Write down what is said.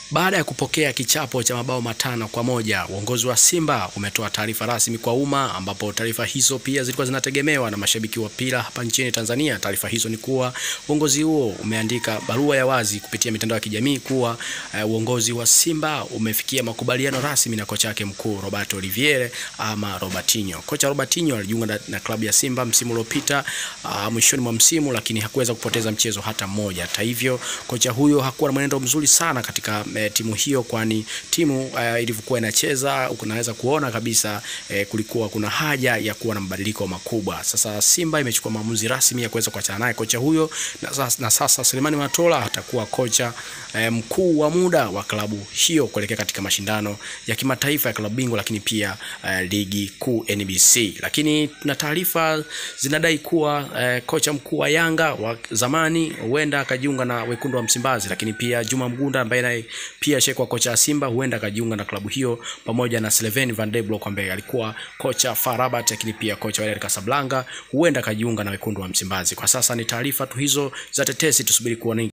Baada ya kupokea kichapo cha mabao matano kwa moja, uongozi wa Simba umetoa taarifa rasmi kwa umma, ambapo taarifa hizo pia zilikuwa zinategemewa na mashabiki wa mpira hapa nchini Tanzania. Taarifa hizo ni kuwa uongozi huo umeandika barua ya wazi kupitia mitandao ya kijamii kuwa uh, uongozi wa Simba umefikia makubaliano rasmi na kocha wake mkuu Roberto Oliviere ama Robertinho. Kocha Robertinho alijiunga na, na klabu ya Simba msimu uliopita uh, mwishoni mwa msimu, lakini hakuweza kupoteza mchezo hata mmoja. Hata hivyo, kocha huyo hakuwa na mwenendo mzuri sana katika eh, timu hiyo, kwani timu uh, ilivyokuwa inacheza unaweza kuona kabisa eh, kulikuwa kuna haja ya kuwa na mabadiliko makubwa. Sasa Simba imechukua maamuzi rasmi ya kuweza kuachana naye kocha huyo na, sasa- na sasa Selemani Matola atakuwa kocha eh, mkuu wa muda wa klabu hiyo kuelekea katika mashindano ya kimataifa ya klabu bingwa, lakini pia eh, ligi kuu NBC. Lakini na taarifa zinadai kuwa eh, kocha mkuu wa Yanga wa zamani huenda akajiunga na wekundu wa Msimbazi, lakini pia Juma Mgunda ambaye naye pia shekwa kocha wa Simba huenda akajiunga na klabu hiyo pamoja na Sylvain Van de Blok ambaye alikuwa kocha FAR Rabat, lakini pia kocha wa RS Casablanca huenda akajiunga na wekundu wa Msimbazi. Kwa sasa ni taarifa tu hizo za tetesi, tusubiri kuona